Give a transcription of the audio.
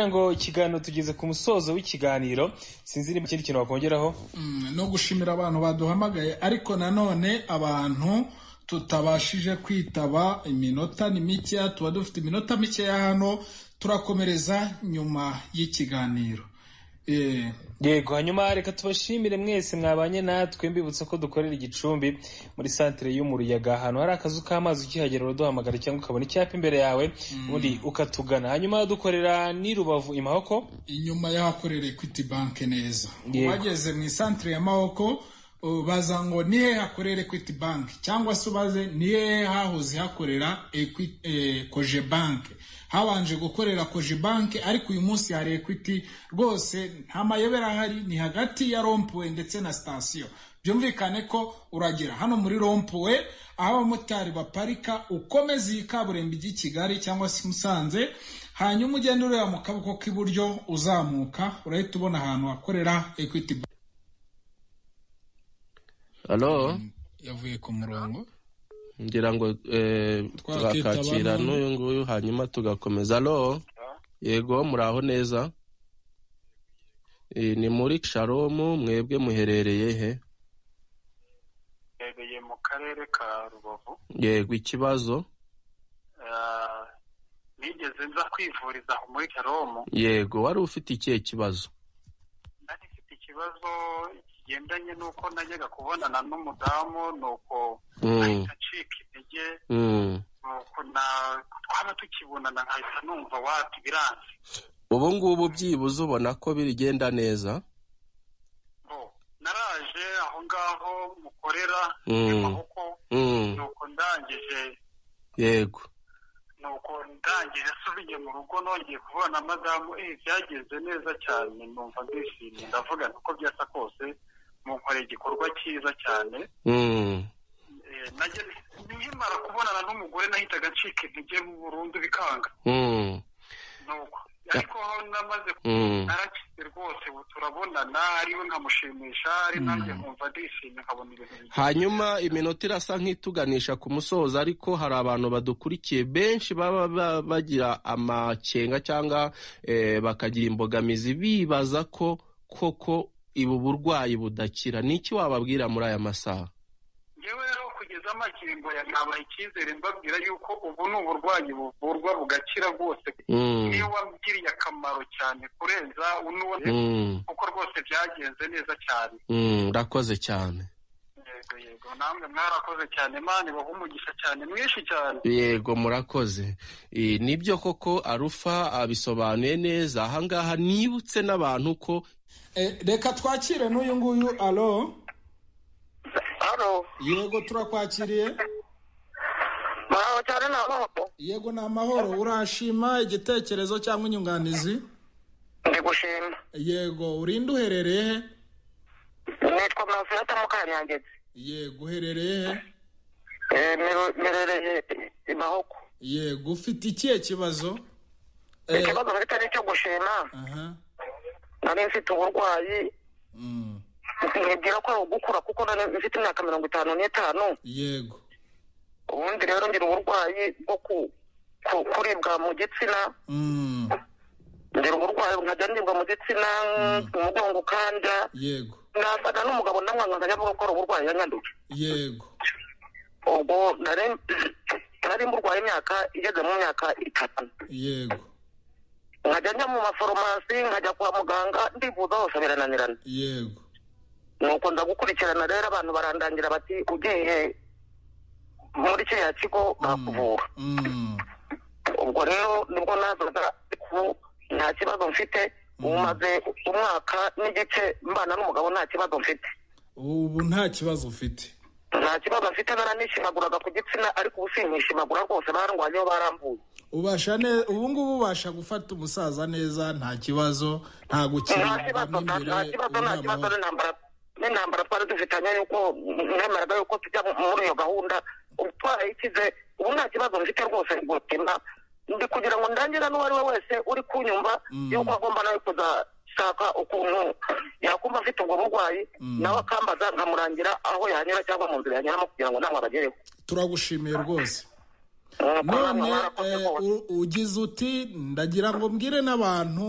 ngo ikiganiro tugeze ku musozo w'ikiganiro sinzi niba ikindi kintu wakongeraho no gushimira abantu baduhamagaye ariko nanone abantu tutabashije kwitaba iminota ni mikeya tuba dufite iminota mikeya hano turakomereza nyuma y'ikiganiro Eh, yego hanyuma reka tubashimire mwese mwabanye natwe mbibutsa ko dukorera igicumbi muri santire y'umuruyaga ahantu hari akazu k'amazi ukihagera uraduhamagara cyangwa ukabona icyapa imbere yawe ubundi ukatugana hanyuma dukorera n'i rubavu i mahoko inyuma y'ahakorera equity bank neza Yego. bageze mu isantere ya mahoko uh, baza ngo ni hehe hakorera equity bank cyangwa se ubaze ni hehe hahoze hakorera Equi- eh, koje bank habanje gukorera koje bank ariko uyu munsi hari equity rwose nta mayobera ahari ni hagati ya rompuwe ndetse na sitasiyo byumvikane ko uragera hano muri rompuwe aho abamotari baparika ukomeza iyi kaburimbo ijya i kigali cyangwa se i musanze hanyuma ugenda ureba mu kaboko k'iburyo uzamuka urahita ubona ahantu hakorera equity Bank. alo yavuye ku murongo ngira ngo eh, Twakita tugakakira abantu. n'uyu nguyu hanyuma tugakomeza alo yego muraho neza Eh, ni muri sharomu mwebwe muherereye he mbereye mu karere ka rubavu yego ikibazo Ah, nigeze nza kwivuriza aho muri karomu yego wari ufite ikihe kibazo nari mfite ikibazo kigendanye n'uko najyaga kubonana n'umudamu nuko Mm, ahita acika intege mm. nuko na- twaba tukibonana nkahita numva wati biranze ubu ngubu byibuze ubona ko bigenda neza Bo, naraje aho ngaho mukorera Mm. amaboko Mm, nuko ndangije yego nuko ndangije asubiye mu rugo nongeye kubona madamu eh byagenze neza cyane numva ndishimye ndavuga nti uko byasa kose munkoreye igikorwa cyiza cyane Mm, Eh, najya nkimara kubonana n'umugore nahitaga ncika intege burundu bikanga mm, nuko ariko aho namaze mm. narakise rwose ubu turabonana ariwe nkamushimisha ari nanjye nkumva ndishimye nkabona ibintu bigenda hanyuma iminota irasa nk'ituganisha ku musozo ariko hari abantu badukurikiye benshi baba ba- bagira amakenga cyangwa eh, bakagira imbogamizi bibaza ko koko ibu burwayi budakira ni iki wababwira muri aya masaha ngewe rero kugeza amakingo ya nabaha icyizere mbabwira yuko ubu ni uburwayi buvurwa bugakira rwose Mm, niyo wamugiriye akamaro cyane kurenza unuwe mm, kuko rwose byagenze neza cyane mm, urakoze cyane yego yego namwe mwarakoze cyane imana ibaha umugisha cyane mwinshi cyane yego murakoze Eh, nibyo koko arufa abisobanuye neza ahangaha nibutse n'abantu ko Eh, reka twakire n'uyu nguyu alo Halo, yego turakwakiriye mwaho cyane na moko. yego ni amahoro urashima igitekerezo cyangwa inyunganizi Ndi gushima. yego urinde uherereye he Nitwa Manfilata Mukanyangezi. yego uherereye he Eh, mero- Merereye i Mahoko. yego ufite ikihe kibazo Eh, Ikibazo mfite ni icyo gushima. aha Nari mfite uburwayi. Mm, Nkibwira ko ari ugukura kuko nari mfite imyaka mirongo itanu n'itanu. yego Ubundi rero ngira uburwayi bwo ku- ku- kuribwa mu gitsina. Mm, Ngira uburwayi nkajya nibwa mu gitsina, umugongo ukanja. yego Nafata n'umugabo ndamwanga nkajya avuga ko ari uburwayi yanyanduje. yego ubwo nari nari mburwaye imyaka igeze mu myaka itanu yego nkajya njya mu mafarumasi nkajya kwa muganga ndivuza hose birananirana yego nuko nza gukurikirana rero abantu barandangira bati ugiye muri kiriya kigo bakuvura Mm, ubwo rero nibwo nazaga ku nta kibazo mfite ubu maze umwaka n'igice mbana n'umugabo nta kibazo mfite ubu nta kibazo ufite nta kibazo mfite baranishimagoraga ku gitsina ariko ubu sinishimagura rwose barangwanyeho barambuye ubasha ne ubu ngubu ubasha gufata umusaza neza nta kibazo nta nta gukira kibazo nta nta kibazo nta kibazo n'intambara n'intambara twari dufitanye yuko nemeraga yuko tujya mu- muri iyo gahunda ubu twarayikize ubu nta kibazo mfite rwose gutima ndi kugira ngo ndangira n'uwo ari we wese uri kunyumva Mm. yuko agomba nawe kuzashaka ukuntu yakumva afite ubwo burwayi Mm. nawe akambaza nkamurangira aho yanyura cyangwa mu nzira yanyuramo kugira ngo namwe abagereho turagushimiye rwose Mm, none barakoze eh, rwose. u- ugize uti ndagira ngo mbwire n'abantu